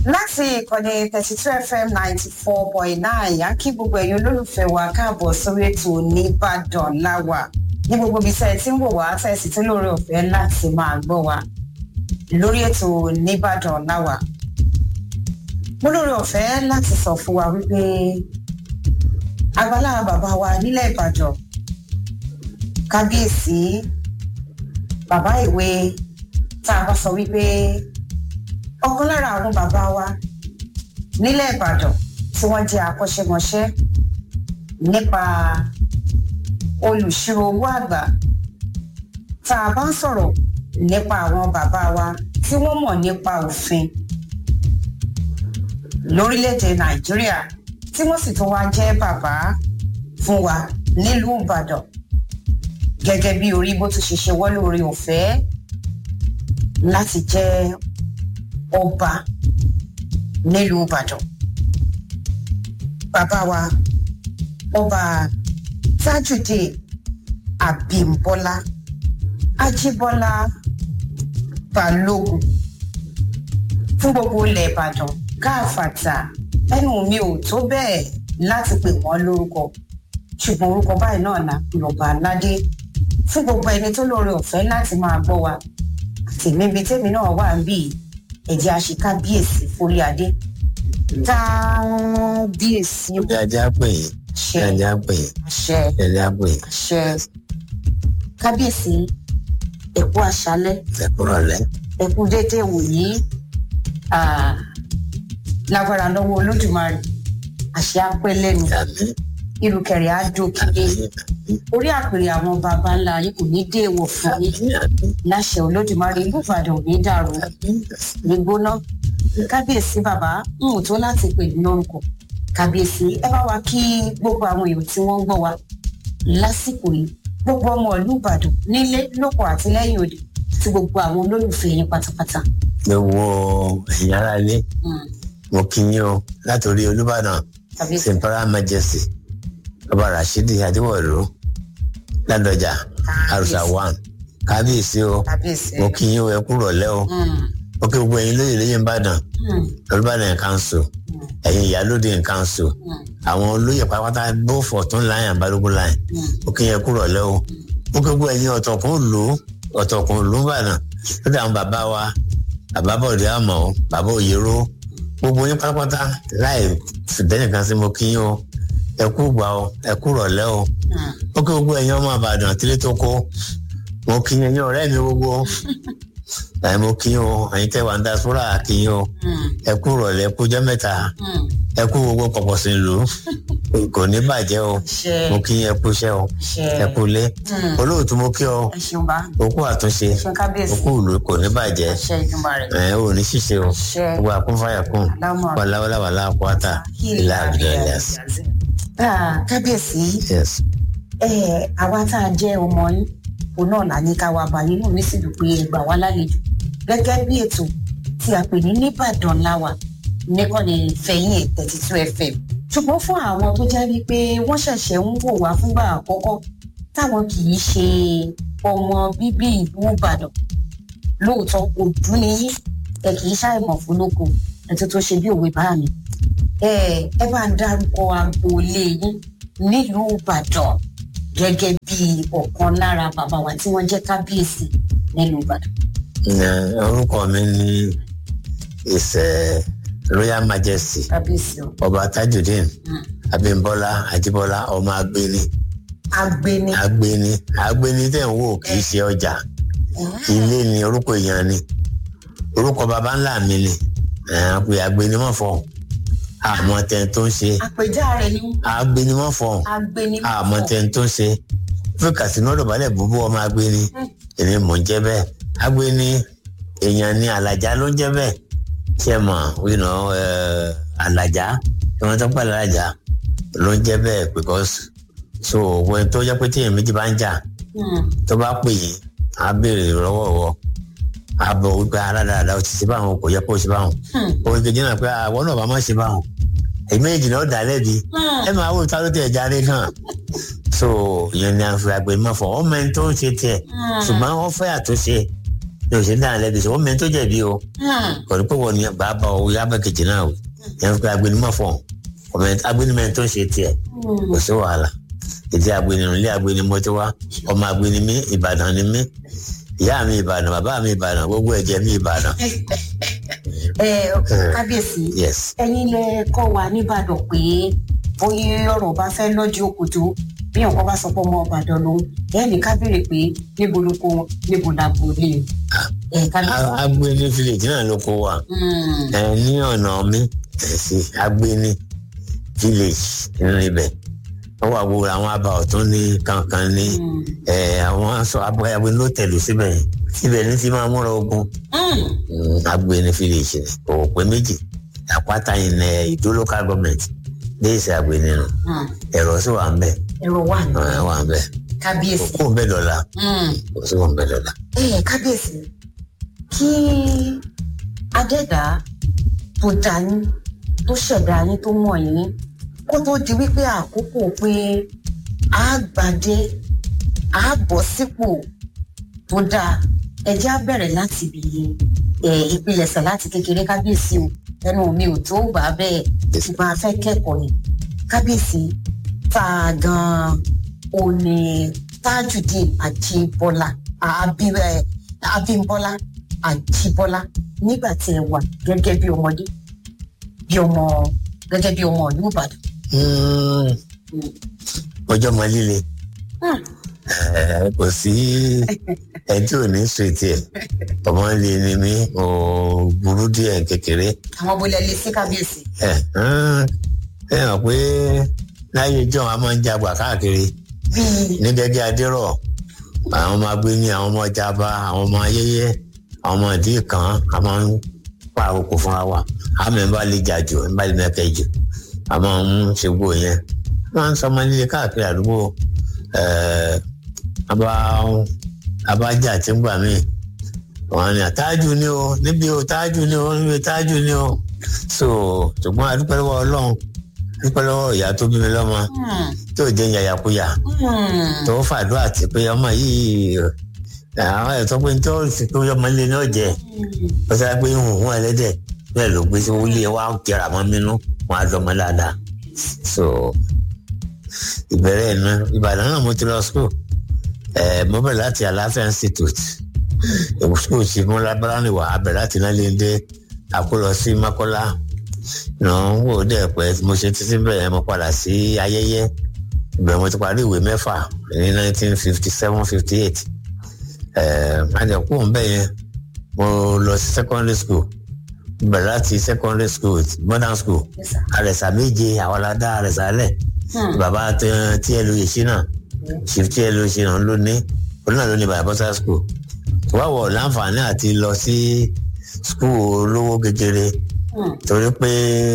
láti ìkànnì thirty two fm ninety four point nine yá kí gbogbo ẹ̀yin olólùfẹ́ wa káàbọ̀ sórí ètò nìbàdàn láwà ní gbogbo ibi tẹ́ ẹ ti ń wò wá tẹ́ ẹ sì tún lóore ọ̀fẹ́ láti máa gbọ́ wa lórí ètò nìbàdàn láwà mo lóore ọ̀fẹ́ láti sọ fún wa wípé agbálá bàbá wa nílẹ̀ ìbàdàn kábíyèsí bàbá ìwé tá a bá sọ wípé ọ̀kan lára àwọn bàbá wa nílẹ̀ ìbàdàn tí wọ́n jẹ́ akọ́ṣẹ́mọṣẹ́ nípa olùṣirò owó àgbà tá a bá ń sọ̀rọ̀ nípa àwọn bàbá wa tí wọ́n mọ̀ nípa òfin lórílẹ̀‐èdè nàìjíríà tí wọ́n sì tún wá jẹ́ bàbá fún wa nílùú ìbàdàn gẹ́gẹ́ bí orí bó tún ṣe ṣe wọ́n lórí ọ̀fẹ́ láti jẹ́ ọba nílùú ìbàdàn bàbá wa ọba tajudeen abimbola ajibola balógun fún gbogbo ilẹ̀ ìbàdàn káàfàtà ẹnu mi ò tó bẹ́ẹ̀ láti pè wọ́n lórúkọ ṣùgbọ́n orúkọ báyìí náà là lọ́ba aládé fún gbogbo ẹni tó lóore ọ̀fẹ́ láti máa gbọ́ wa àtẹ̀mí ibi tẹ́mi náà wà ń bì ẹ̀jẹ̀ àṣekábíyèsí forí adé kábíyèsí Bí ajá pè é, bí ṣe ajá pè é, àṣẹ bí ajá pè é, àṣẹ kábíyèsí ẹ̀kú àṣálẹ́ ẹ̀kúrọ̀lẹ́. ẹ̀kú déédéé wòyí ah, lágbára lọ́wọ́ olódùmarè àṣẹ apẹ́ lẹ́nu Àmì, irùkẹ̀rẹ̀ á dókè orí àpèrè àwọn baba ńlá yìí kò ní dé èèwọ̀ fún yín àmì, àmì, láṣẹ olódùmarè ìlú ìbàdàn ò ní dàrú àmì. gbígbóná kábíyèsí bàbá ń wò tó láti pè ní lórúkọ kábíyèsí ẹ bá wa kí gbogbo àwọn èèyàn tí wọn ń gbọ wa lásìkò yìí gbogbo ọmọ ìlú ìbàdàn nílé lóko àti lẹyìn òde àti gbogbo àwọn olólùfẹ yín pátápátá. Gbogbo ẹ̀yin ará ilé, Mm, mo kí yín o látòrí Olúbàdàn, kábíyèsí Simpara Majesty, Ọba Rashidi Adéwọ̀lú, Ládọjà, Àrùsà One, Kábíyèsí o, kábíyèsí. mo kí yín o ẹ kúrọ̀lẹ́ o, Mm, mo kí gbogbo ẹ̀yin lóye lóye Ìbàdàn, mm, Olúbàdàn Council, mm, ẹ̀yin Ìyálóde Council, mm, àwọn olóyè pátápátá both ọ̀tún line and balógun line mm. ó kí yẹn kúrò lẹ́ o ó kí gbogbo ẹ̀yin ọ̀tọ̀kùn lù ú ọ̀tọ̀kùn lù ú bàdàn lórí àwọn bàbá wa bàbá bọ̀dé àmọ́ bàbá òyèrò gbogbo yín pátápátá láì fìdẹ́nìkan sí mo kí yín o ẹ kú gbà o ẹ kú rọ̀lẹ́ o Mm. ó kí gbogbo ẹ̀yin ọmọ àbàdàn tílé tó kó mo kí yín ẹ̀yin ọ̀rẹ́ mi gbogbo ẹ̀ mo kí yín o ẹ̀yin tẹ́ wà ń dasúrà kí yín o Mm, ẹ kú rọ̀lẹ́ ẹ kú jẹ́ mẹ́ta mm. ẹ kú gbogbo pọ̀pọ̀ sí lù ú kò ní bàjẹ́ o ṣe mo kí yín ẹ kú iṣẹ́ o ṣe ẹ kú ilé Mm. olóòtú mo kí ọ ẹ ṣeun bá okú àtúnṣe ṣe kábíyèsí okú ìlú kò ní bàjẹ́ ṣe ìjùmọ̀ rẹ̀ ẹ ò ní ṣìṣe o ṣe gbogbo àkúnfàyà kùn lámọ̀ wàláwàláwà láàpọ̀tà ilé àbúrò ẹ̀yàs. Ah, kábíyèsí yes ẹ àwa tá a jẹ ọmọ yín òun náà là ní ká wá bá yín náà ní síbi pé ẹ gbà wá lálejò gẹ́gẹ́ bí ètò tí a pè ní nìbàdàn láwà nìkànnì fẹ̀yìn thirty two fm ṣùgbọ́n fún àwọn tó jẹ́ wípé wọ́n ṣẹ̀ṣẹ̀ ń wò wá fúngbà àkọ́kọ́ táwọn kì í ṣe ọmọ bíbí ìlú ìbàdàn lóòótọ́ òdú ni yín ẹ kì í ṣàìmọ̀ fúnlóko ẹtí tó ṣe bí òwe bá mi ẹ ẹ bá ń dárúkọ agboolé yín nílùú ìbàdàn gẹ́gẹ́ bí ọ̀kan lára bàbá wa tí wọ́n jẹ́ kábíyèsí nílùú ìbàdàn. Ẹ, orúkọ mi ní ìṣe royal majesty kábíyèsí o. ọba tajudeen Mm. abimbola ajibola ọmọ agbeni agbeni. agbeni agbeni tẹ̀ ń wò kì í ṣe ọjà ilé ni orúkọ èèyàn ni orúkọ baba ńlá mi ni ẹ pé agbeni mọ̀ fọ́ àmọ́ tẹ̀ tó ń ṣe àpèjá rẹ̀ ni agbeni mọ̀ fọ́ agbeni. àmọ́ tẹ̀ tó ń ṣe fún kàsínú ọ̀dọ̀bálẹ̀ búbú ọmọ agbeni èmi mò ń jẹ́ bẹ́ẹ̀ agbeni èèyàn ni àlàjá ló ń jẹ́ bẹ́ẹ̀ ṣe mọ̀ wíná àlàjá ìwọ̀n tó pàlẹ́ àlàjá ló ń jẹ́ bẹ́ẹ̀ because so wọ́n tó jẹ́ pé tíyẹn méjì bá ń jà Mm. tó bá pè yín á béèrè lọ́wọ́ wọ á bọ̀ wípé aládàáda ó ti ṣe báwọn kò yẹ kó ṣe báwọn Hmm. òun kejì náà pé àwọn náà bá má ṣe báwọn èyí méjì náà dà lẹ́bi ẹ máa wò tá ló tẹ̀ jáde náà so ìyẹn ni àfi àgbẹ̀ mọ̀ fọ́ ọmọ ẹni tó ń ṣe tiẹ̀ ṣùgbọ́n wọ́n fẹ́ àtúnṣe ní o ṣe ń dáhùn lẹ́bi sọ wọ́n mẹ́rin tó jẹ̀bi o kò ní pé wọ́n ní bàbá o yá bẹ́ẹ̀ kejì náà o yẹn fi pé agbẹnimọ̀ fọ̀ agbẹnimọ̀ tó ń ṣe tiẹ̀ kò sí wàhálà ìdí agbẹnimọ̀ ilé agbẹnimọ̀ ti wá ọmọ agbẹnimí ìbàdàn ni mí ìyá mi ìbàdàn bàbá mi ìbàdàn gbogbo ẹ̀jẹ̀ mi ìbàdàn. ẹ kábíyèsí yes ẹ̀yin lẹ kọ́ wa nìbàdàn pé bóyá ọ̀rọ̀ bá fẹ́ lọ́jọ́ òkòtó bí ọ̀kan bá sọ pé ọmọ ìbàdàn lòun ẹ̀ ní ká béèrè pé níbo ló kó wọn níbo la kò lè ẹ̀ kábíyèsí. agbẹni village náà ló kó wa ẹ ní ọ̀nà mi ẹ̀ sí agbẹni village nínú ibẹ̀ wọ́n wà gbogbo àwọn àbá ọ̀tún ní kankan ní àwọn aṣọ agbẹni ló tẹ̀lú síbẹ̀ síbẹ̀ ní ti máa múra ogun agbẹni village ni òwò pé méjì àpáta in ìdó local government déèsì agbẹni nù ẹ̀rọ sì wà ń bẹ̀ ẹ̀rọ wà ní wà ń bẹ̀ kábíyèsí. kó ń bẹ̀ dọ̀la kò sí wọn bẹ̀ dọ̀la. ẹ kábíyèsí kí adẹ́dá tó dá yín tó ṣẹ̀dá yín tó mọ̀ yín kó tó di wípé àkókò pé a gbàdé a bọ̀ sípò tó dáa ẹjẹ́ á bẹ̀rẹ̀ láti ibi ìpilẹ̀ṣẹ̀ láti kékeré kábíyèsí o ẹnu mi ò tó gbà bẹ́ẹ̀ ṣùgbọ́n a fẹ́ kẹ́kọ̀ọ́ ni kábíyèsí tá a gan-an ò ní Tajudeen Ajíbọ́lá Abímbọ́lá Ajíbọ́lá nígbà tí ẹ wà gẹ́gẹ́ bí ọmọdé bí ọmọ gẹ́gẹ́ bí ọmọ ìlú Ìbàdàn. ọjọ́ mọ líle kò sí ẹni tí ò ní sèétì ẹ̀ ọmọ líle ni mí ò burú díẹ̀ kékeré. àwọn bolẹ̀ lè sí kábíyèsí. ẹ ẹ hàn pé láyé john a máa ń jagbà káàkiri bíi ní gẹ́gẹ́ adérọ̀ àwọn ọmọ agbéni àwọn ọmọ jaba àwọn ọmọ ayẹyẹ àwọn ọmọ ìdí kan a máa ń pa àkókò fúnra wa àmì ń bá lè jà jù ń bá lè mẹ́kẹ́ jù a máa ń ṣe gbó yẹn wọ́n ń sọmọ líle káàkiri àdúgbò abájà tí ń gbà mí wọ́n ní àtájù ni o níbi o tájù ni o níbi tájù ni o so ṣùgbọ́n adúpẹ́ lọ́wọ́ ọlọ́run dúpẹ́ lọ́wọ́ ìyá tó bí mi lọ́mọ tó jẹ́ yàyàkuyà tó fàdúrà tí pé ọmọ yìí àwọn ẹ̀tọ́ pé ní tó sì pé ọmọ ilé náà jẹ ó sáré pé ń hùwùn ẹlẹ́dẹ̀ bẹ́ẹ̀ ló gbé sí wọlé wa jẹrà mọ́ mínú wọn á dọ́mọ dáadáa so ìbẹ̀rẹ̀ iná ìbàdàn náà mo ti lọ school ẹ̀ mo bẹ̀rẹ̀ láti àlàáfíà institute school ti mú lábára wà á bẹ̀rẹ̀ láti náà lè dé àkólọ sí mákọ́lá náà ń wò dẹ̀ pẹ́ mo ṣe títí bẹ̀rẹ̀ mo padà sí ayẹyẹ ìbẹ̀rẹ̀ mo ti parí ìwé mẹ́fà ní nineteen fifty seven fifty eight àjẹkù ńbẹ yẹn mo lọ sí secondary school bẹ̀rẹ̀ láti secondary school modern school àrẹ̀sà méje àwọn aládá àrẹ̀sà lẹ̀ bàbá tí ẹ lu yèsí náà chief tí ẹ lu yèsí náà ló ní òun náà ló ní bàbá bọ́sà school wáwọ̀ láǹfààní àti lọ sí school olówó gegere torí pé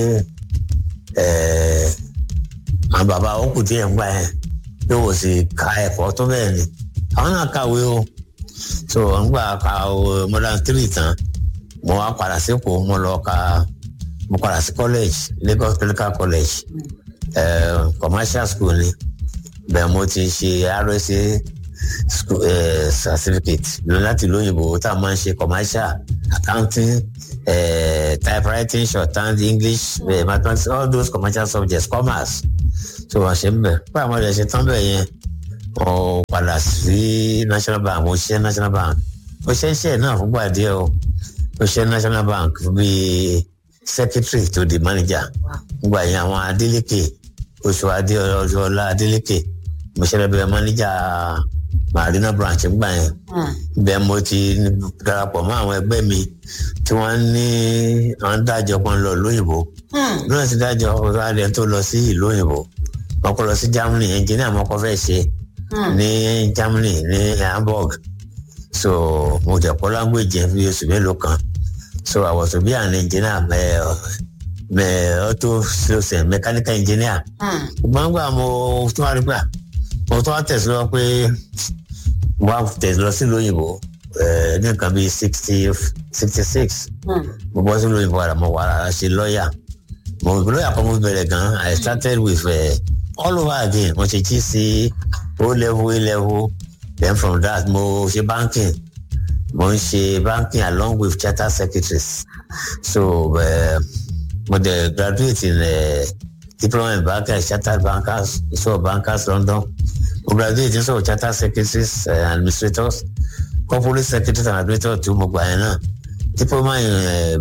àwọn bàbá òkú díẹ̀ ń gbà yẹn yóò wò sí ka ẹ̀kọ́ tó bẹ́ẹ̀ ni àwọn náà kàwé o so ń gbà ka modern three tán mo wá padà sípò mo lọ ka mo padà sí college Lagos Clinical College uh, commercial school ni bẹ́ẹ̀ mo ti ṣe RSA school uh, certificate láti lóyìnbó tá a máa ń ṣe commercial accounting uh, typewriting shorthand English uh, mathematics all those commercial subjects commerce so wọ́n ṣe ń bẹ̀ pé àwọn ọ̀dẹ̀ ṣe tán bẹ̀ yẹn mo padà sí National Bank mo ṣiṣẹ́ National Bank mo ṣe iṣẹ́ náà fúngbà díẹ̀ o mo ṣe National Bank bíi secretary to the manager gbogbo àyìn àwọn Adeleke oṣù adé ọlá Adeleke mo ṣe lẹ́bẹ̀ẹ́ manager Marina branch gbà yẹn bẹ́ẹ̀ mo ti darapọ̀ mọ́ àwọn ẹgbẹ́ mi tí wọ́n ní àwọn dájọ́ kan lọ lóyìnbó lóyìn ti dájọ́ ọ̀rọ̀ adé tó lọ sí ìlú òyìnbó wọ́n kọ́ lọ sí Germany engineer mo kọ́ fẹ́ ṣe ní Germany ní Hamburg so mo jẹ́ kọ́ language yẹn fi oṣù mélòó kan so I was to be an engineer mẹ mẹ auto sales mechanical engineer gbọ́ngbà mo tún wá rí gbà mo tún wá tẹ̀síwọ́ pé wá tẹ̀síwọ́ sí lóyìnbó ní nǹkan bíi sixty sixty six mo bọ́ sí lóyìnbó ara mo wà á ṣe lọ́ọ̀yà mo lọ́ọ̀yà kan mo bẹ̀rẹ̀ gan I started with uh, all over again mo ṣe GC O level A level then from that mo ṣe banking mo ń ṣe banking along with charter secretaries so uh, mo dey graduate in uh, diploma in banking and chartered bankers so bankers london mo graduate in so chartered secretaries uh, administrators corporate secretaries and administrators too mo gbà yẹn náà diploma in uh,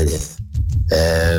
uh,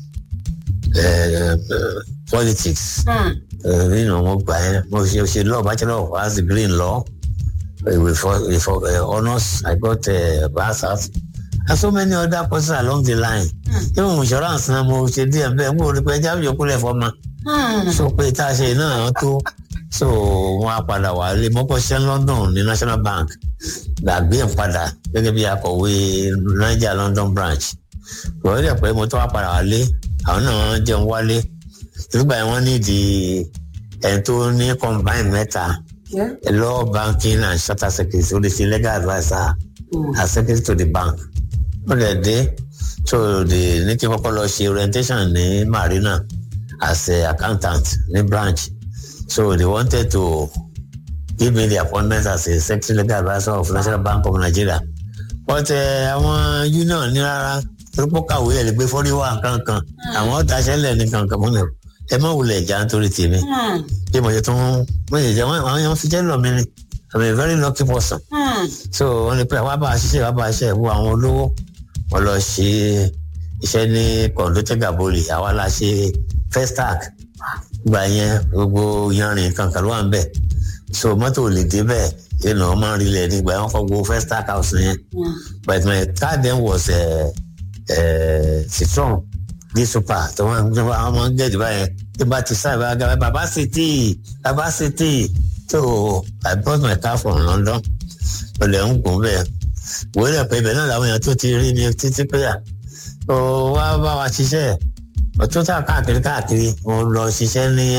uh, uh, politics nínú mo gbà yẹn mo ṣe ṣe law bachelor of arts degree in law with, with uh, honours i got uh, masters and so many other courses along the line even insurance náà mo ṣe díẹ̀ bẹ́ẹ̀ mo rí pé ẹja yòókù lẹ̀ fọ́mà so pé tá a ṣe náà tó so wọn á padà wá lé mọ́kànṣẹ́ london ní national bank gbàgbé ń padà gẹ́gẹ́ bí akọ̀wé niger london branch wọ́n rí pé mo tó wá padà wá lé àwọn náà jẹun wálé nígbà yẹn wọ́n nídìí ẹni tó ní combine mẹ́ta law banking and charter secretary ó lè ṣe legal adviser as secretary to the bank ó lè dé so the ní kí n kọ́kọ́ lọ ṣe orientation ní marina as a accountant ní branch so they wanted to give me the appointment as a secretary legal adviser of national bank of nigeria but àwọn uh, union ní rárá torípò kàwé ẹ̀ lè gbé fọ́ríwá kankan àwọn ọ̀tàṣẹ́lẹ̀ ní kankan mọ́nà ẹ má wulẹ̀ jà nítorí tèmi bí mo ṣe tún mo ṣe jẹ wọn àwọn yẹn fi jẹ́ lọ mi ni i'm a very lucky person so wọn ní pé àwa bá a ṣiṣẹ́ àwa bá a ṣe wo àwọn olówó wọn lọ ṣe iṣẹ́ ní kọ̀ǹdọ́tẹ́ gàbólì àwa la ṣe festac gbà yẹn gbogbo yanrìn kankan ló wà ń bẹ̀ so mọ́tò ò lè dé bẹ́ẹ̀ yẹn náà máa ń rilẹ̀ nígbà yẹn wọ́n kọ́ gbogbo festac house yẹn but my car then was uh, uh, citron ní super tó wọn àwọn ọmọ gẹ̀ẹ́dì báyẹn tí bá ti sáré bá gbà bàbá city bàbá city so i bought my car from london olè ń gùn bẹ́ẹ̀ wòó lẹ̀ pé ibẹ̀ náà làwọn èèyàn tó ti rí mi títí pé à ó wá bá wa ṣiṣẹ́ ọtún tá káàkiri káàkiri mo lọ ṣiṣẹ́ ní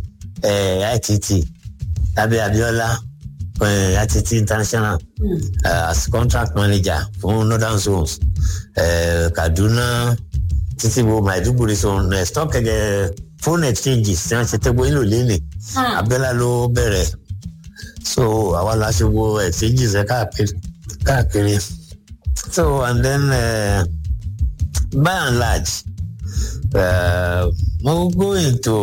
itt lábẹ́ abiola itt international uh, as contract manager fún northern zones uh, kaduna títí wo maiduguri so uh, stock uh, phone exchanges tí wọ́n ṣe tẹ́gbọ́ ìlú lélẹ̀ abiola ló bẹ̀rẹ̀ so àwa la ṣe wo exchanges ẹ káàkiri káàkiri so and then uh, by and large uh, mo go into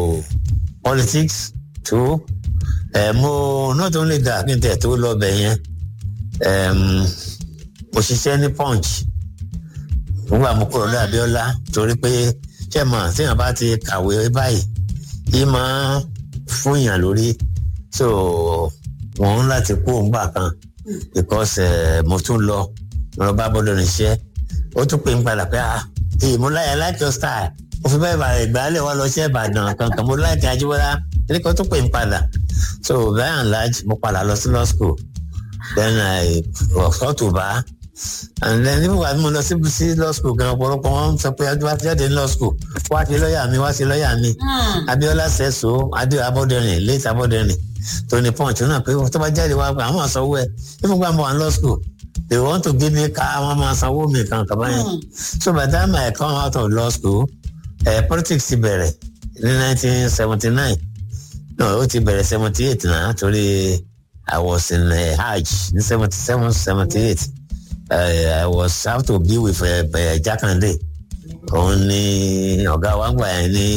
politics too uh, mo not only that kí n tẹ̀ tó lọ bẹ̀ yẹn um, mo ṣiṣẹ́ ní punch nígbà mo kúrò ní abiola torí pé ṣé mọ̀ téèyàn bá ti kàwé báyìí yìí máa fún yàn lórí so wọn ń láti kú òǹgbà kan because uh, mo tún lọ mo lọ bá bọ́dọ̀ níṣẹ́ ó tún pè ń padà pé ah èyí mo láyà like your style mo fi bẹ́ẹ̀ bá ìgbàlẹ̀ wa lọ sí ìbàdàn kankan mo láyà kí ajíwọ́lá ẹni kan tún pè ń padà so by and large mo padà lọ sí law school then i ọ̀sọ́ tó bá and then nígbà tí mo lọ sí sí law school gan ọ̀pọ̀lọpọ̀ wọn sọ pé adúlá ti jáde ní law school wá sí lọ́ọ̀yà mi wá sí lọ́ọ̀yà mi abiola sẹ́so adé abọ́dẹ̀rìn late abọ́dẹ̀rìn tony punch náà pé tó bá jáde wá àwọn àsanwó ẹ nígbà mo wà ní law school they want to give me car àwọn máa sanwó mi kan kaba yẹn so by the time I come out of law school uh, politics ti bẹ̀rẹ̀ ní nineteen seventy nine no ó ti bẹ̀rẹ̀ seventy eight náà torí I was in uh, hajj ní seventy seven seventy eight I was have to be with uh, uh, Jakande òun ni ọ̀gá wa ń gbà yẹn ní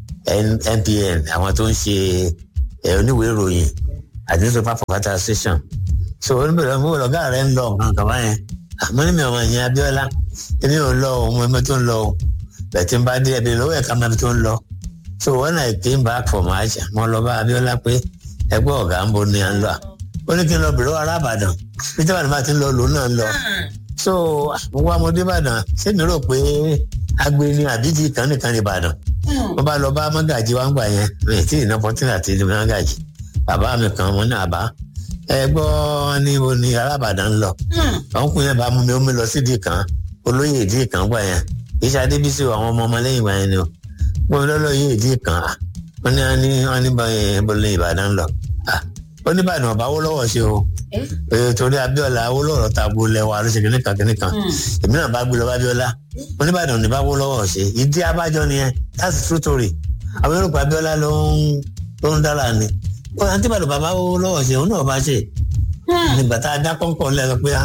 NPN àwọn tó ń ṣe oníwèé ìròyìn àti newspaper provider station so oníbẹ̀rẹ̀ mo lọ́gá rẹ̀ ń lọ nǹkan kan báyẹn àmọ́ ní mi ọmọ yẹn Abíọ́lá èmi ò lọ òun ẹgbẹ́ tó ń lọ o bẹ̀tí n bá dé ẹbí lọ́wọ́ ẹ̀ka mẹ́bi tó ń lọ so when I came back from Aja mo lọ bá Abíọ́lá pé ẹgbẹ́ ọ̀gá ń bo ni à ń lọ ó ní kí n lọ bèrè wà rábàdàn bí tábàdàn bá ti ń lọ lòun náà ń lọ so mo wá mo dé Ìbàdàn ṣé mi rò pé agbe ni àbíjì kan nìkan ní Ìbàdàn mo bá lọ bá mọ́gàjì wa ń gbà yẹn mi tí ì ná pọ́tínà àti ìdí mọ́gàjì bàbá mi kan mo ní àbá ẹ gbọ́ ní mo ní alábàdàn lọ ọkùnrin yẹn bá mú mi ó mi lọ sídìí kan olóyè ìdí kan gbà yẹn iṣẹ́ adébísí àwọn ọmọ ọmọ lẹ́yìn ìgbà yẹn ni o mo ní lọ́lọ́yè ìdí kan wọ́n ní wọ́n ní wọ́n ní bọ́lẹ̀ ìbàdàn lọ ó ní ìbàdàn ọ̀bá wó lọ́wọ́ ṣe o torí abíọ́lá owó lọ́rọ̀ ta gbo lẹ́wọ̀ àlọ́ ṣe kìnnì kan kìnnì kan èmi náà bá gbé lọ bá abíọ́lá oníbàdàn ní bá wó lọ́wọ́ ṣe ìdí abájọ nìyẹn that's true story àwọn yorùbá abíọ́lá ló ń ló ń dára ni àǹtí bàdàn bàbá wó lọ́wọ́ ṣe òun náà bá ṣe nígbà tá a dá kọ́ńkọ́ lẹ́nu pé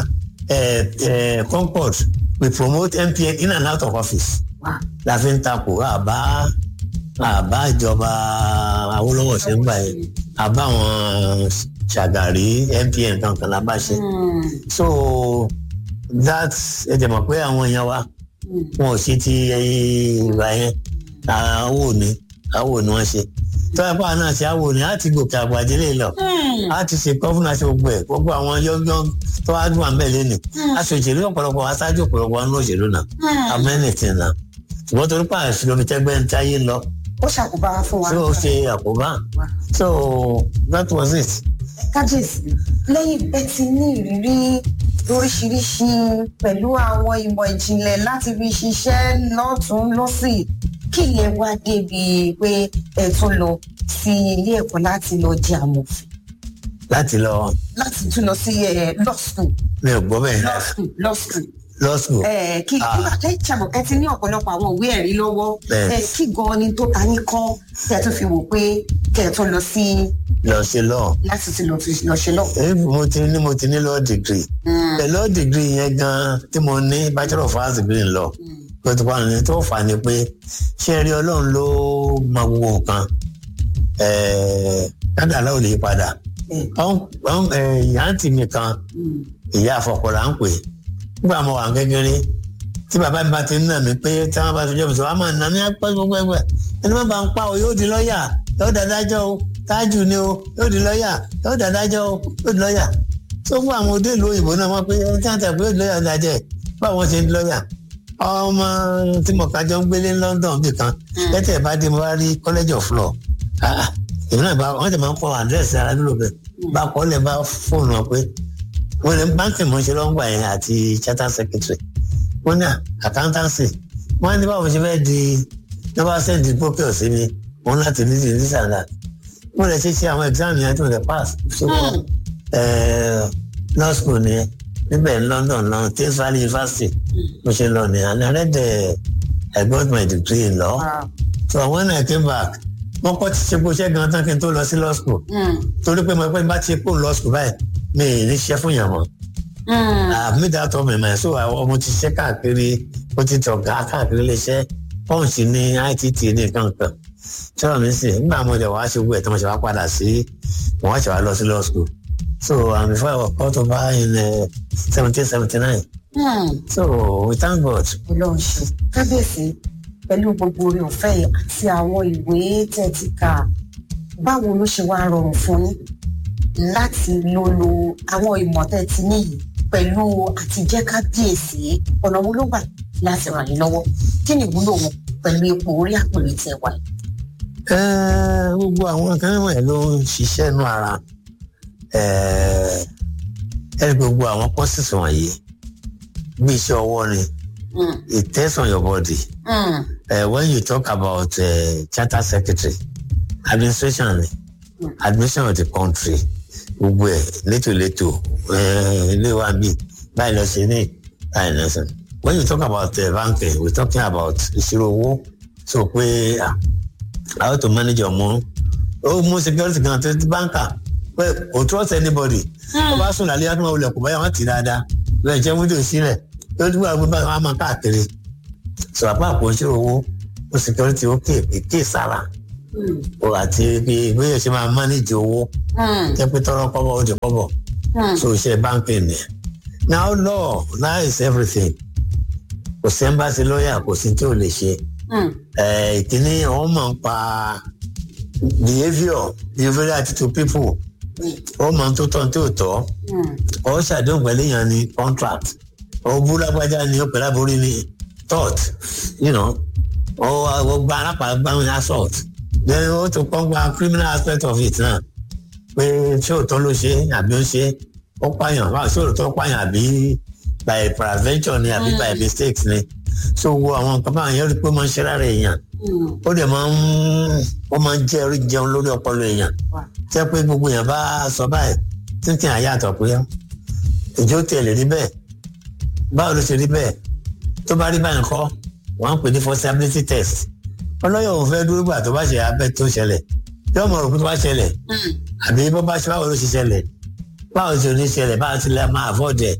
eh, eh, concord we promote MPN in and out of office Wow. la fi ń takò àbá àbá ìjọba Awólọ́wọ̀ ṣe ń gbà yẹn àbá àwọn Ṣàgàrí MPN kankan la bá ṣe Mm, so that ẹ jẹ́ mọ̀ pé àwọn èèyàn wa mm, wọn ò ṣe ti ìgbà yẹn àwò ni àwò ni wọ́n ṣe tọ́lá pàwọn náà ṣe àwò ni á ti gòkè àgbàdé lè lọ mm, á ti ṣe gọ́fúnà ṣe gbogbo ẹ̀ gbogbo àwọn yọ́ngyọ́ng tó wá dùn àmì ẹ̀lẹ́nì Mm. aṣòṣèlú ọ̀pọ̀lọpọ̀ aṣáájú ọ̀pọ̀lọpọ̀ àwọn òṣèlú náà mm. amẹ́nìtì náà ṣùgbọ́n torí pààrọ̀ sí omi tẹ́gbẹ́ ń táyé lọ ó ṣàkóbá fún wa. tí ó ṣe àkóbá so that was it. kábíyèsí lẹ́yìn bẹ́ẹ̀ ti ní ìrírí lóríṣiríṣi pẹ̀lú àwọn ìmọ̀ ìjìnlẹ̀ láti fi ṣiṣẹ́ lọ́tún lọ́sì kí lè wá débi pé ẹ tún lọ sí ilé ẹ̀kọ́ láti lọ jẹ àmọ̀fin láti lọ láti tún lọ sí ẹ law school mi ò gbọ́ bẹ́ẹ̀ law school law school law school ẹ kí kí wàá lẹ́yìn tí àmọ̀kẹ́ ti ní ọ̀pọ̀lọpọ̀ àwọn ìwé ẹ̀rí lọ́wọ́ Bẹ́ẹ̀. ẹ kí gan ni tó ta yín kọ́ kí ẹ tún fi wò pé kí ẹ tún lọ sí lọ ṣe lọ láti tún lọ fi lọ ṣe lọ. mo ti ní mo ti ní law degree the law degree yẹn gan tí mo ní bachelor of arts degree ń lọ pé tó wà ní tó fà ní pé ṣé ẹ rí ọlọ́run ló mọ gbogbo nǹkan kádàlá ò lè padà ìyá àǹtí mi kan ìyá àfọkọ̀lá ń pè nígbà mo wà kékeré tí bàbá mi bá ti ń nà mí pé tí wọ́n bá ti jẹ́ mi sọ wọ́n á máa nà mí pẹ́ gbogbo ẹgbẹ́ ẹni má bá ń pa o yóò di lọ́ọ̀yà yóò dádájọ́ o tájù ni o yóò di lọ́ọ̀yà yóò dádájọ́ o yóò di lọ́ọ̀yà tó fún àwọn òde ìlú òyìnbó náà wọ́n pé ẹni tí wọ́n tẹ̀ pé yóò di lọ́ọ̀yà dájẹ́ báwọn ṣe ń di lọ́ọ̀yà ọmọ tí mo kájọ ń gbélé London bì kan lẹ́tẹ̀ bá dé mo bá rí college of law èmi náà bá wọ́n ti máa ń kọ́ àdírẹ́sì ara dúró bẹ́ẹ̀ bá kọ́ lẹ̀ bá fóònù wọn pé wọ́n ní báńkì mọ̀ ṣe lọ́ngbà yẹn àti charter secretary wọ́n ní accountancy wọ́n ní báwo ṣe fẹ́ di nọ́mbà sẹ́ǹdì gbókè ọ̀sẹ̀ mi wọ́n láti ní ti this and that wọ́n lè ṣe ṣe àwọn exam yẹn tó lè pass so law school nìyẹn níbẹ̀ ní London lọ Thames Valley University mo ṣe lọ ní and I read the I got my degree in law so when I came back wọ́n kọ́ ti ṣe kó ṣẹ́ gan tán kí n tó lọ sí law school torí pé mo pẹ́ bá ti kó law school báyìí mi ì ní ṣiṣẹ́ fún yàn mọ́ àmì dàtọ̀ mẹ̀mẹ̀ so ọmọ ti ṣiṣẹ́ káàkiri ó ti tọ̀ gá káàkiri léṣẹ́ punch ní ITT ní kankan sọ̀rọ̀ mi sì nígbà mo dẹ̀ wá ṣe gbọ́ ẹ̀ tí mo ṣe wá padà sí mo wá ṣe wá lọ sí law school so um, before I was called over in seventeen seventy nine so we thank God. Ọlọ́run ṣe kábíyèsí pẹ̀lú gbogbo orí ọ̀fẹ́ yìí àti àwọn ìwé tẹ́ ti kà báwo ló ṣe wá rọrùn fún yín láti lo lo àwọn ìmọ̀ tẹ́ ti níyì pẹ̀lú àtijẹ́ kábíyèsí ọ̀nà wo ló gbà láti ràn yín lọ́wọ́ kí ni ìwúlò wọn pẹ̀lú ipò orí àpèrè tẹ́ wà. gbogbo àwọn kan wọ̀nyí ló ń ṣiṣẹ́ nú ara ẹ̀rí gbogbo àwọn courses wọ̀nyí bí iṣẹ́ ọwọ́ ni it tests on your body. Mm. Uh, when you talk about uh, charter secretary administration mm. administration of the country gbogbo ẹ létòlétò ilé wa bí báyìí lọ ṣe ní báyìí lọ ṣe when you talk about uh, banking we talking about ìṣirò owó so pé uh, how to manage your money ó mú security kan tó banker pé kò trust anybody ó bá sùn lálẹ́ àti wọn olè kò báyà wọn ti dáadáa lọ́ọ̀ jẹ́ wíńdò sílẹ̀ lójú wa gbé báyìí wọn á máa káàkiri so àpá àpò ìṣirò owó ó security ó ké èké sára o àti bí bóyá ṣe máa manage owó jẹ́ pé tọrọ kọ́bọ̀ ó di kọ́bọ̀ so ṣe báńkì ni now law law is everything kò sí embassy lawyer kò sí tí ò lè ṣe ìkíní wọn máa ń pa behaviour behaviour attitude people ó máa ń tó tán tó tọ́ ó ṣàdéhùn pẹ̀lú èèyàn ní contract ó bú lágbájá ni ó pẹ̀lú àbórí ní thought you know ó gba alápàgbà ní assault then ó tún kọ́ gba criminal aspect of it náà pé ṣé òótọ́ ló ṣe àbí ó ṣe ó pààyàn báwo ṣé òótọ́ pààyàn àbí by peradventure ni àbí by mistakes ni so wo àwọn nǹkan báwọn yẹn rí pé ó máa ń ṣe lára èèyàn ó dẹ̀ máa ń ó máa ń jẹ́ orí jẹun lórí ọpọlọ èèyàn jẹ́ pé gbogbo èèyàn bá sọ báyìí títí àyàtọ̀ pé ìjó tẹ̀lé rí bẹ́ẹ̀ báwo ló ṣe rí bẹ́ẹ̀ tó bá rí báyìí kọ́ wọ́n ń pè ní forcibility test ọlọ́yọ̀ òun fẹ́ dúró gbà tó bá ṣe abẹ́ tó ṣẹlẹ̀ yóò mọ̀ rò pé tó bá ṣẹlẹ̀ àbí bó bá ṣe báwo ló ṣe ṣẹlẹ̀ báwo ṣe ní ṣẹlẹ̀ báwo ti lè máa avoid ẹ̀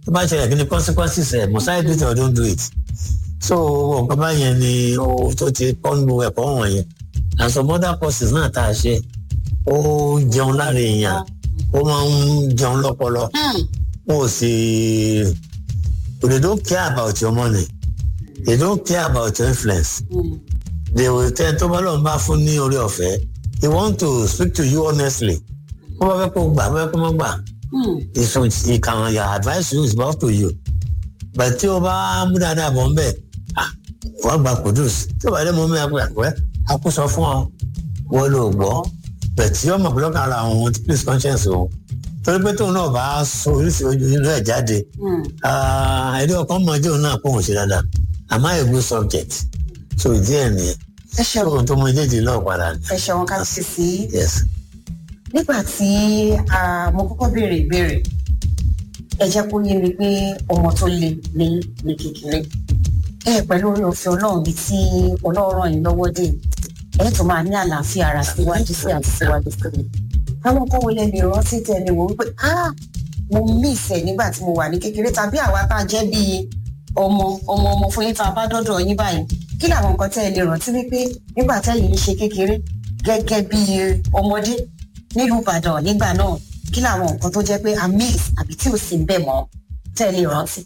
tó bá ṣẹlẹ̀ kí ni consequences ẹ̀ must I do it or don't do it so nǹkan báyẹn ni ó tó ti kọ́nu ẹ̀kọ́ wọ̀nyẹn and some other courses náà tá a ṣe ó jẹun lára èèyàn ó máa ń jẹun lọ́pọlọ wọn ò sì they don't care about your money they don't care about your influence they will tell tó bá lọ́n bá fún ní orí ọ̀fẹ́ they want to speak to you honestly wọ́n bá fẹ́ kó gbà wọ́n fẹ́ kó má gbà ìsùn ìkàwọn your advice you is up to you but tí o bá mú dáadáa bọ̀ ń bẹ̀ wọ́n gba kudus tí o bá dé mọ́ mi àpò àpẹ́ àkóso fún ọ wọ́n lò gbọ́ but tí ọmọ pẹ̀lú kan ara àwọn please conscience o torí pé tóun náà bá sọ oríṣi ojú inú ẹ̀ jáde ẹ̀rí ọkàn mọ́jú náà kó òun ṣe dáadáa àmọ́ a good subject so ìdí ẹ̀ nìyẹn ẹ ṣeun tóun tó mọ ìdíje náà padà ní. ẹ ṣeun ká sì sí yes nígbà tí ah, mo kọ́kọ́ béèrè ìbéèrè ẹ jẹ́ kó yé mi pé ọmọ tó le ní ní kékeré ẹ pẹ̀lú orí òfin ọlọ́run bíi tí ọlọ́run ràn yín lọ́wọ́ dé ẹ tó máa ní àlàáfíà ara síwájú sí àti síwájú sí mi àwọn kan wọlé mi rántí tẹ̀lé wò wípé ah mo miss ẹ nígbà tí mo wà ní kékeré tàbí àwa tá a jẹ́ bíi ọmọ ọmọ ọmọ fún yín tá a bá dọ́dọ̀ yín báyìí kí làwọn nǹkan tẹ́ ẹ lè rántí wípé nígbà tẹ́yìn ń ṣe kékeré gẹ́gẹ́ bíi ọmọdé nílùú ìbàdàn nígbà náà kí làwọn nǹkan tó jẹ́ pé a miss àbí tí ò sí ń bẹ̀ mọ́ tẹ́ ẹ lè rántí.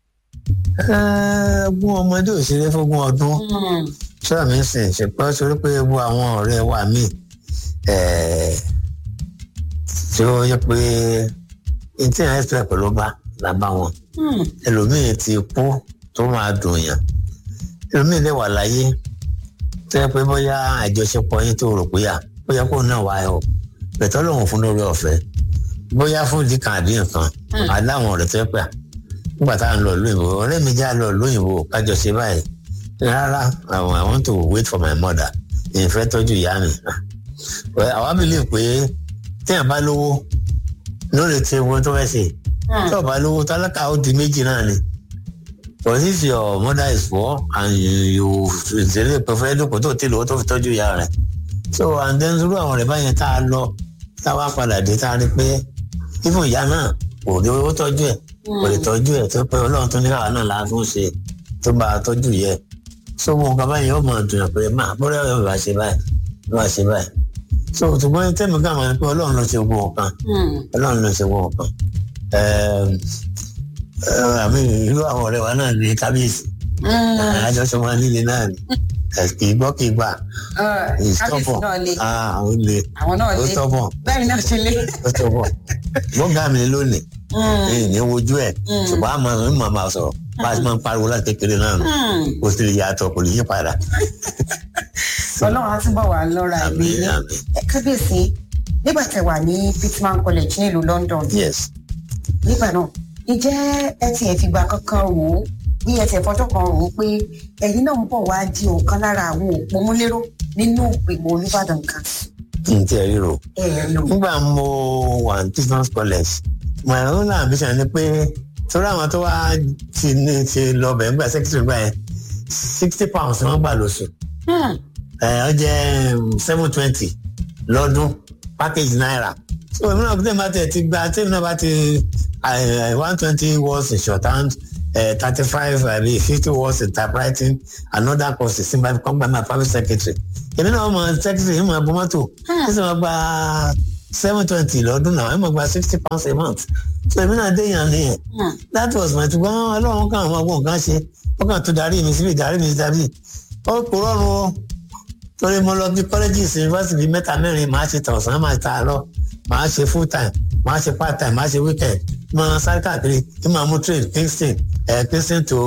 gún ọmọdé òṣèré fógún ọdún sọ́ọ̀ mi sìn ṣùgbọ́n torí pé gbogbo àwọn ọ̀rẹ́ wa mí tí ó yẹ pé etí ẹ̀ ẹ́sìpẹ̀ pẹ̀lú bá la bá wọn ẹlòmíì ti kú tó máa dùn yàn ẹlòmíì lè wà láyé tó yẹ pé bóyá àjọṣepọ̀ yín tó rò pé yà bóyá kó náà wá ẹ o bẹ̀tọ́ lòun fún lórí ọ̀fẹ́ bóyá fún ìdíkan àbí nǹkan aláwọn ọ̀rẹ́ tó yẹ pé à nígbà tá à ń lọ lóyìnbó ọ̀rẹ́ mi já lọ lóyìnbó kájọ ṣe báyìí rárá àwọn I want to wait for my mother ìfẹ́ tọ́jú ìyá mi àwa believe pé téèyàn bá lówó lórí ti ewu tó fẹ́ ṣe tí ọba lówó tálákà ó di méjì náà ni but if your mother is poor and you ìṣẹ̀lẹ̀ pẹ̀fẹ́ dùkú tó ti lówó tó fi tọ́jú ìyá rẹ̀ so and then irú àwọn ọ̀rẹ́ báyẹn tá a lọ tá a wá padà dé tá a rí pé even ìyá náà kò ní owó tọ́jú ẹ̀ kò lè tọ́jú ẹ̀ tó pé ọlọ́run tó ní káwa náà la tún ṣe tó bá a tọ́jú yẹ so mo nǹkan báyìí ó máa dùn pé máa bọ́dọ̀ yóò bá ṣe báyìí bá ṣe báyìí so ṣùgbọ́n tẹ́mi ká máa ń pé ọlọ́run ló ṣe gbogbo nǹkan ọlọ́run ló ṣe gbogbo nǹkan àmì irú àwọn ọ̀rẹ́ wa náà ní kábíyèsí àjọṣe wọn líle náà ni kì í gbọ́ kì í gbà kábíyèsí náà le àwọn le àwọn náà ó le tọ́bọ̀ bẹ́ẹ̀ náà ṣe le. ó tọ́bọ̀ gbọ́ngà mi lónìí èyí ní wojú ẹ̀ ṣùgbọ́n àmọ́ mi máa máa sọ̀rọ̀ bá a ti máa ń pariwo láti kékeré náà nù kò sì lè yàtọ̀ kò lè yí padà. ọlọ́run á túbọ̀ wà lọ́ra ẹ̀mí àmín ní àmín kábíyèsí nígbà tẹ́ wà ní Pittman College nílùú London yes nígbà náà ǹjẹ́ ẹ tiẹ̀ fìgbà kankan rò ó bí ẹ tiẹ̀ fọjọ́ kan rò ó pé ẹ̀yin náà ń bọ̀ wá di ọ̀kan lára àwọn òpómúléró nínú ìgbìmọ̀ Olúbàdàn kan kí n tiẹ̀ ríro. ẹ̀ lò. nígbà mo wà ní business college my own ambition ni pé torí àwọn tó wá ti ní ti lọ bẹ̀ nígbà secretary gbà yẹn sixty pounds ni wọ́n gbà lóṣù ẹ̀ ọ jẹ́ seven twenty lọ́dún package naira so èmi náà tẹ́lẹ̀ bá tẹ̀ ti gba tẹ́lẹ̀ náà bá ti one twenty words in shorthand thirty five àbí fifty words in typewriting another course is simba come by my private secretary èmi náà mọ secretary ìmọ̀ ẹ̀bùn mọ́tò ẹ̀ sì máa gba seven twenty lọ́dún náà ẹ̀ máa gba sixty pounds a month so èmi náà déyàn nìyẹn that was my ṣùgbọ́n ọlọ́run kan àwọn ọgbọ́n kan ṣe ó kàn tó darí mi síbi darí mi síbi ó kò rọrùn o torí mo lọ bí colleges university bíi mẹ́ta mẹ́rin màá ṣe tọ̀sán máa ta àárọ̀ màá ṣe full time màá ṣe part time màá ṣe weekend máa sáré káàkiri kí máa mú train Kingston ẹ̀ Kingston to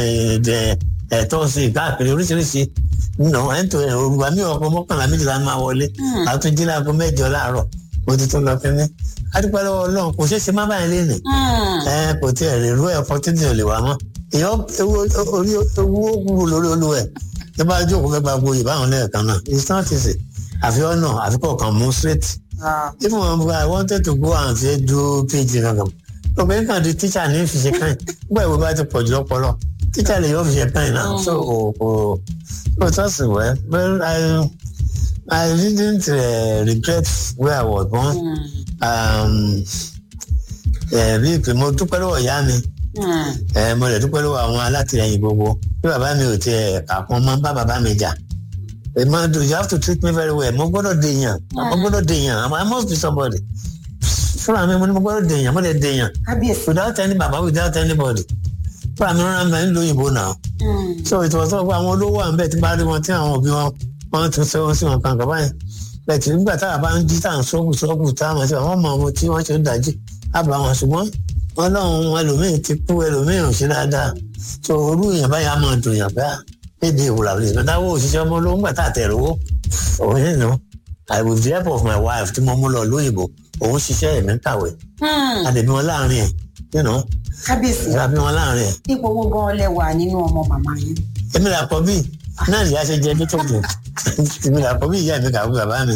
ẹ̀ tọ́sí káàkiri oríṣiríṣi nà ẹ̀ ń tó ẹ̀ òrùba mi ọkọ̀ mọ́kànlá méjìlá máa wọlé àtúnjí láago mẹ́jọ láàárọ̀ mo ti tún lọ kínní adúpẹ́ lọ́wọ́ ọlọ́run kò ṣeé ṣe má báyìí lénìí ẹ kò tí ẹ lè rú ẹ opportunity ò lè wá mọ́ èèyàn orí owó kúrò lórí olúwa ẹ tó bá jókòó fẹ́ gba gboyè báwọn lẹ́ẹ̀kan náà it's not easy àfi ọ̀nà àfi kọ̀ọ̀kan mú straight if I wanted to go and say do PhD kankan obìnrin kan di teacher ní fi ṣe kàn nígbà ìwé bá ti pọ̀ jù lọ́pọ̀lọ́ teacher lè yọ fi ṣe kàn náà so kò kò kò tọ́sí wẹ́ well I I didn't uh, regret where I was born. Um, bí ìpè mo dúpẹ́ lọ́wọ́ ìyá mi ẹ mo lè dúpẹ́ lọ́wọ́ àwọn alátìlẹyìn gbogbo bí bàbá mi ò tiẹ̀ àpọn mọ́ bá bàbá mi jà ẹ máa do you have to treat me very well mo gbọ́dọ̀ dèèyàn mo gbọ́dọ̀ dèèyàn I must be somebody fúnra mi mo ní mo gbọ́dọ̀ dèèyàn mo lè dèèyàn kábíyèsí. without any baba without anybody fúnra mi rán mi ń lo òyìnbó náà so ìtọ́wọ́ sọ pé àwọn olówó à ń bẹ̀ tí bá rí wọn tí àwọn òbí wọn wọn tún ṣe wọn sí wọn kan kàbáyé bẹ́ẹ̀ tí nígbà táwa bá ń jí tá à ń sọ́ọ̀bù sọ́ọ̀bù tá a mọ̀ sí àwọn ọmọ wọn tí wọ́n ṣe ń dájí àbá wọn ṣùgbọ́n wọn lọ́hùn ẹlòmíì ti kú ẹlòmíì ò ṣe dáadáa so orú èèyàn báyà máa dùn yàn bá léde ìwòlà lè lọ dáwọ́ òṣìṣẹ́ ọmọ olówó ńgbà tá a tẹ̀ lówó òun yẹn nù I with the help of my wife tí mo mú lọ lóyìnbó òun ṣiṣẹ́ ẹ̀mí kàwé àdèbí wọn láàrin ẹ̀ you know kábíyèsí. àdèbí wọn láàrin ẹ̀ ipò owó gan lẹwà nínú ọmọ màmá yín. èmi là kọ́ bí náà nìyá ṣe jẹ tó dùn èmi là kọ́ bí ìyá mi kàwé bàbá mi.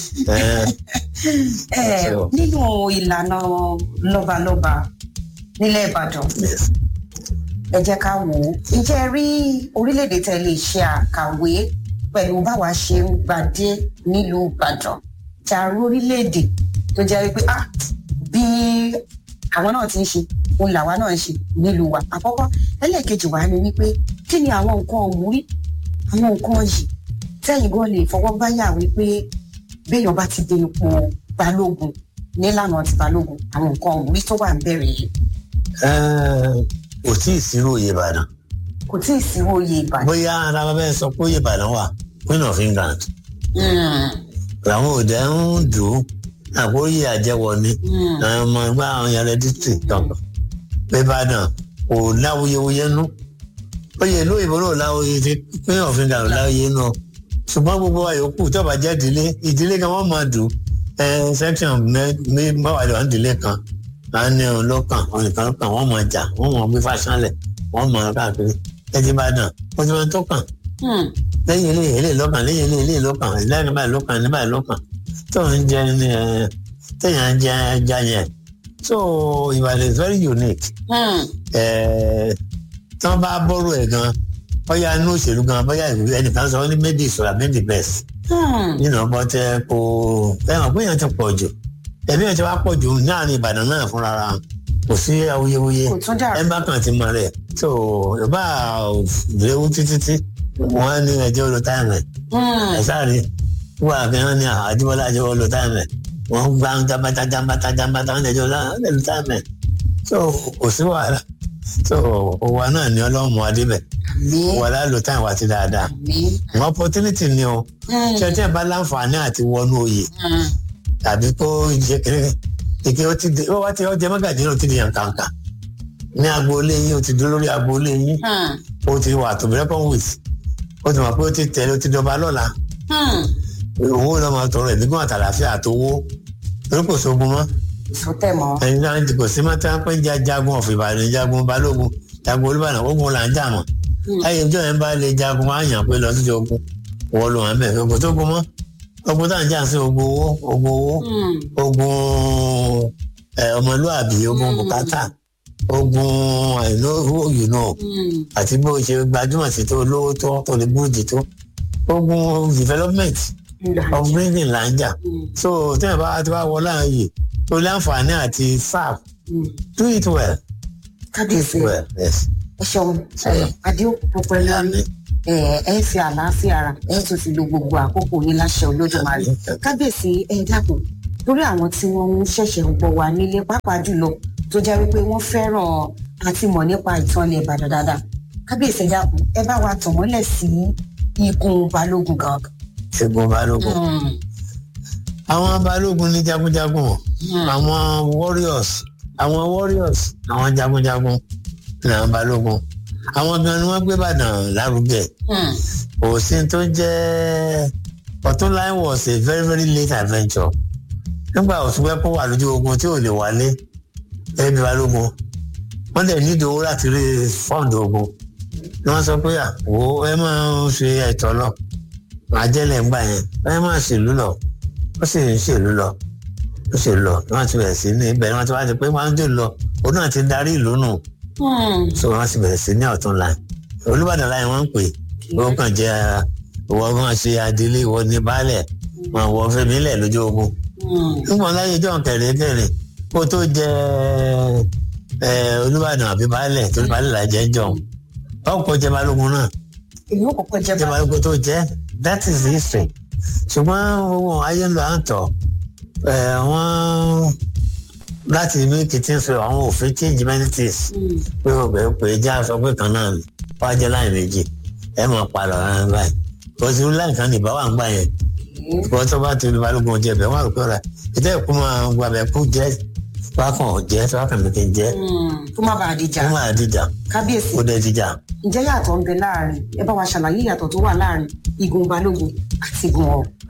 ẹ nínú ìlànà lọ́balọ́ba nílẹ̀ ìbàdàn ẹ jẹ́ ká wò ó ǹjẹ́ ẹ rí orílẹ̀-èdè tẹ́ lè ṣe àkàwé pẹ̀lú báwa ṣe ń gbadé nílùú ìbàdàn tí a rí orílẹ̀-èdè tó jẹ́ wípé ah bí àwọn náà ti ń ṣe òun làwa náà ń ṣe nílùú wa àkọ́kọ́ ẹlẹ́ẹ̀kejì wa ni wípé kí ni àwọn nǹkan òmùrí àwọn nǹkan yìí tẹ́yìn gan lè fọwọ́ báyà wípé béèyàn bá ti dé ipò balógun nílànà ti balógun àwọn nǹkan òmùrí tó wà ń bẹ̀rẹ̀ yìí kò tí ì sírò oyè ìbàdàn kò tí ì sí oyè ìbàdàn. bóyá ara bàbá ẹ sọ pé oyè ìbàdàn wà queen of england làwọn òde ń dùn ún àkóyè àjẹwọ ni àwọn ọmọ ẹgbẹ́ àwọn yàrá district kankan ìbàdàn kò láwuyewuye nú oyè ìlú òyìnbó náà láwuye ti queen of england láwuye nú ṣùgbọ́n gbogbo wa yòókù tí ọba jẹ́ ìdílé ìdílé kan wọ́n máa dùn ẹ section mẹ́wàá lè wà ní ìdílé kan à ń ní ọ̀hún lọ́kàn ọ̀hún nìkan lọ́kàn wọ́n máa jà wọ́n máa gbé fáṣánlẹ̀ wọ́n máa káàkiri ẹtì bá dàn wọ́n ti máa tó kàn lẹ́yìn ilé ilé lọ́kàn lẹ́yìn ilé ilé lọ́kàn lẹ́yìn báyìí lọ́kàn ní báyìí lọ́kàn tó ń jẹ ní ẹ téèyàn ń jẹ ẹja yẹn so Ìbàdàn is very unique ẹ tí wọ́n bá bọ́rọ̀ ẹ̀ gan bóyá inú òṣèlú gan bóyá ìwé ẹnìkan sọ ní méjì ìṣòro méjì the best nínú ọgbọ́n tẹ kó ẹ̀wọ̀n pé èèyàn ti pọ̀ jù ẹ̀mí ẹ̀ ti wá pọ̀ jù láàrin Ìbàdàn náà fúnra ra kò sí awuyewuye kò tún dà ẹ bá kàn ti mọ rẹ so yorùbá léwu títí tí wọn ní ẹjọ́ lo táìmù ẹ sáré wọn àfihàn ní àdìbọlá ẹjọ́ lo táìmù ẹ wọn gbá ń jábátá jábátá jábátá wọn ẹjọ́ lo táìmù ẹ so kò sí wàhálà so òwa náà ní ọlọ́run mọ́ adébẹ̀ wàhálà lo táìmù àti dáadáa wọn opportunity ni o ṣé tí ẹ bá láǹfààní àti wọnú oyè tàbí kó jẹ kéré ìké ó ti di ó wá ti ọjẹ mọ́gàdí náà ti di yàn kàǹkà ní agboolé yín ó ti dúró lórí agboolé yín ó ti wà tó bẹ́ẹ̀ wìt ó ti mọ̀ pé ó ti tẹ̀lé ó ti dọba lọ́la owó náà máa tọrọ ẹ̀mí gún àtàlàfíà àtowó torí kò sógun mọ́ sọtẹ mọ. ẹ̀yin náà ti kò sí mọ́ tí wọ́n pẹ́ ń jagun ọ̀fìn ìbàdàn jagun balógun jagun olúbàdàn ogun là ń jà mọ́ ayé ìjọ yẹn bá lè jagun wá yàn pé lọ sí ogun wọ́n lò wọ́n bẹ̀ kò sógun mọ́ ogun tá à ń jà sí ogun owó ogun owó ogun ọmọlúàbí ogun bùkátà ogun àìlówó you know àti bó ṣe gbajúmọ̀ sí tó lówó tó tó lè búrúdì tó ogun development of bringing là ń jà so tí wọn bá ti wá wọ láàyè tó láǹfààní àti serve do it well kábíyèsí well yes. ẹ ṣeun adéòkú pọpẹlú ẹ ẹ fi àlàáfíà ara ẹ tún fi lo gbogbo àkókò yín láṣẹ olódùmarè kábíyèsí ẹ dákun lórí àwọn tí wọn ń ṣẹ̀ṣẹ̀ ń gbọ́ wa nílé pàápàá jùlọ tó jẹ́ wípé wọ́n fẹ́ràn àti mọ̀ nípa ìtàn ilẹ̀ ìbàdàn dáadáa kábíyèsí ẹ dákun ẹ bá wa tàn mọ́lẹ̀ sí ikùn balógun gangan. ṣègùn balógun àwọn balógun ní jagunjagun àwọn warriors àwọn warriors àwọn jagunjagun ní àwọn balógun àwọn gan ni wọ́n gbé Ìbàdàn lárugẹ òsín tó jẹ́ Ọ̀túnláyé was a very very late adventure nígbà òtúnpẹ́ kó wà lójú ogun tí ò lè wálé ẹbí balógun wọ́n dẹ̀ nídìí owó láti rí fọ́ǹdì ogun ni wọ́n sọ pé àwọ ẹ máa ń ṣe ẹ̀tọ́ lọ àjẹlẹ̀ ń gbà yẹn ẹ máa ṣèlú lọ ó sì ń ṣèlú lọ ó ṣèlú lọ wọ́n ti bẹ̀rẹ̀ sí ní ibẹ̀ wọ́n ti wá ti pé wọ́n ń dè lọ òun náà ti darí ìlú nù so wọ́n ti bẹ̀rẹ̀ sí ní ọ̀tún láì Olúbàdàn láì wọ́n ń pè ó kàn jẹ́ ìwọ máa ṣe adélé ìwọ ní baálẹ̀ wọn wọ fẹmi lẹ̀ lójú ogun nígbà láyé jọ kẹrin kẹrin kó tó jẹ olúbàdàn àbí baálẹ̀ torí baálẹ̀ là jẹ́ jọ ọ̀pọ̀ jẹ́ balógun náà èyí ò kọ́kọ́ jẹ́ jẹ́ balógun tó jẹ́ that is the history ṣùgbọ́n owó ayé ń lọ à ń tọ̀ wọ́n láti ní kìtì sọ àwọn òfin change many things pé o bẹ̀ pé já sọ pé kan náà wá jẹ́ láì méjì ẹ mọ̀ palọ̀ rárá báyìí kò sí láì kan nìbá wà ń gbà yẹn wọ́n tó bá ti lu balógun jẹ bẹ̀ wọ́n àrùkọ́ rẹ̀ ìtẹ́ ìkú máa gbàbẹ̀ kú jẹ́ wákàn jẹ́ wákàn mi kì í jẹ́ kó má bàa dìjà kó máa dìjà kábíyèsí kó dẹ̀ dìjà. ǹjẹ́ yàtọ̀ ń bẹ láàrin ẹ bá wa ṣàlàyé ìyàtọ̀ tó wà láàrin igun balógun àti igun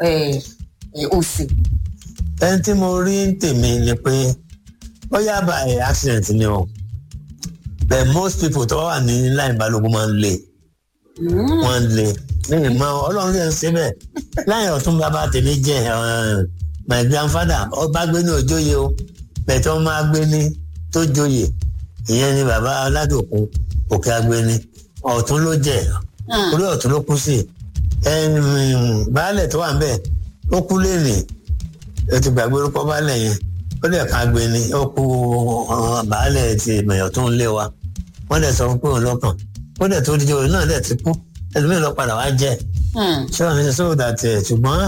òsì. ẹni tí mo rí ń tèmi ni pé ó yá bá ẹ accident ni o but most people tó wà ní láì balógun máa ń le wọ́n ń le ní ìmọ̀ ọlọ́run lè ṣe bẹ́ẹ̀ láì ọ̀tún bàbá tèmi jẹ́ my grandfather ọba gbé ní òjòyè o bẹ̀tẹ̀ wọ́n máa gbé ní tó joyè ìyẹn ni bàbá aládòkun òkè agbéni ọ̀tún ló jẹ́ orí ọ̀tún ló kú sí baálẹ̀ tó wà ń bẹ̀ ó kú lẹ́nì ètò ìgbàgbé orúkọ baálẹ̀ yẹn ó dẹ̀ ká agbéni ó kú baálẹ̀ ti mẹ̀yọ̀ tó ń lé wa wọ́n dẹ̀ sọ pé òun lọ́kàn ó dẹ̀ tó díje òun náà dẹ̀ ti kú ẹlòmíràn lọ padà wá jẹ́ ṣé wàá mi ṣe sọ́wọ́ dàtẹ̀ ṣùgbọ́n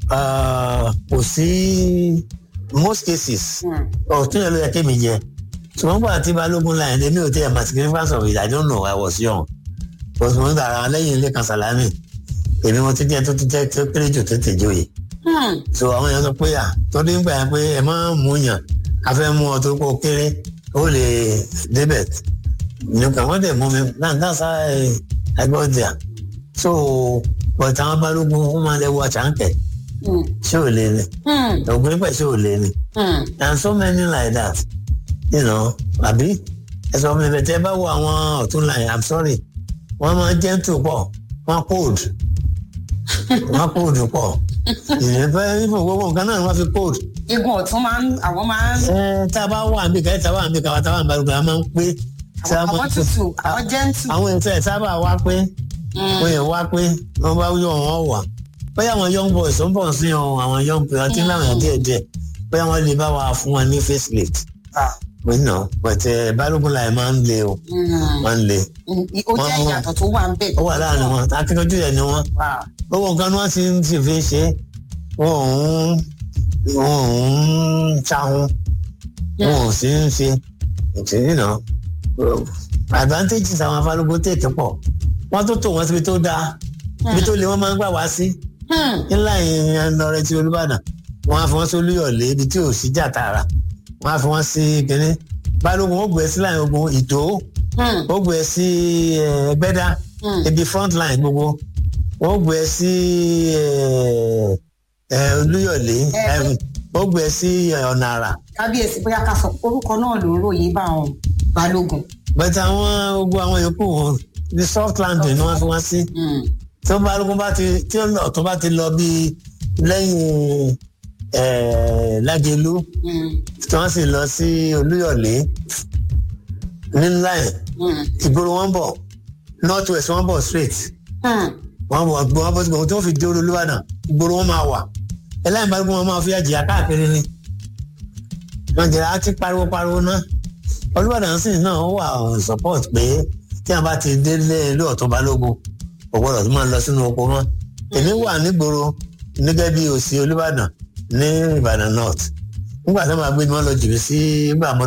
kò sí most cases ọ̀tún yẹn ló yẹ kémi jẹ ṣùgbọ́n gbà tí balógun láyé lé mi ò tẹ́ ẹ̀ màtí significance of it I don't know I was young but mo ń gbàrà lẹ́yìn ilé kan sàlámì èmi mo ti jẹ́ tó ti jẹ́ tó kéré jù tètè joyè so àwọn èèyàn sọ pé à torí ń gbà yẹn pé ẹ máa ń mú yàn a fẹ́ mú ọ tó kó kéré ó lè débẹ̀ nìkan wọ́n dẹ̀ mú mi náà dáṣà ẹgbẹ́ ọjà so but àwọn balógun wọ́n máa lẹ́wọ́ àṣàǹkẹ́ ṣé ò lè ní ògùn nípa ṣé ò lè ní and so many like that you know àbí ẹsọ mi bẹ̀tẹ̀ bá wo àwọn ọ̀tún láyé i'm sorry wọ́n máa gentle pọ̀ wọ́n cold wọ́n cold pọ̀ ìrẹ́pẹ́ ìfọ̀ gbogbo nǹkan náà wọ́n fi cold. igun ọ̀tún máa ń àwọn máa ń. ẹ tá a bá wà níbi kan tá a wà níbi kan tá a wà níbi kan a máa ń pé. àwọn tútù àwọn gentle. àwọn ètò ẹ̀ sábà wá pé wọ́n yẹ wá pé wọ́n bá yọ wọn wà bóyá àwọn young boys ń bọ̀ sí ọ àwọn young boys àti láwọn yẹn díẹ̀ díẹ̀ bóyá wọ́n lè bá wa fún wọn ní facelift. wọ́n nà pẹ̀tẹ́ balógun láì máa ń le o máa ń le. ó jẹ́ ìyàtọ̀ tó wà ń bẹ̀. ó wà láàrin wọn akíkanjú yẹn ni wọn. owó nǹkan ni wọ́n ti ń sì fi ṣe wọn ò ń wọn ò ń ṣahun wọn ò sì ń ṣe ìtìrí náà advantages àwọn afálógún tètè pọ̀ wọ́n tó tò wọ́n síbi tó dáa ibi tó lè wọ́n máa ń gbà wá sí ńlá ìyẹn lọrẹ tí olúbàdàn wọ́n á fi wọ́n sí olúyọ̀lé ibi tí ò sí jà tààrà wọ́n á fi wọ́n sí kínní balógun ó gbé sí láyìn ogun ìdó ó gbé sí ẹgbẹ́dá ibi front line gbogbo ó gbé sí olúyọ̀lé ó gbé sí ọ̀nà àrà. kábíyèsí bóyá ká sọ orúkọ náà ló ń ròyìn bá àwọn balógun. bẹ́ẹ̀ àwọn gbogbo àwọn yòókù wọn ní soft landing ni wọ́n fi wá sí tí wọ́n balógun bá ti tí ọ̀tún bá ti lọ bí lẹ́yìn lágẹ̀lú tí wọ́n sì lọ sí olúyọ̀lé ní line ìgboro wọn bọ̀ north west wọn bọ̀ straight wọn bọ̀ gbọ́ wọn bọ̀ sí gbogbo tí wọ́n fi dé olúbàdàn ìgboro wọn máa wà ẹlẹ́yìn balógun wọn máa fi àjìyà káàkiri ni wọ́n jẹ́ àti pariwo pariwo náà olúbàdàn sì náà wà support pé tí a bá ti délé ilé ọ̀tún balógun kò gbọ́dọ̀ tó máa lọ sínú oko mọ́ èmi wà nígboro nígẹ́ bí òsì olúbàdàn ní ìbàdàn north nígbà tí wọ́n máa gbé mi wọ́n lọ jù mí sí ìgbà mọ́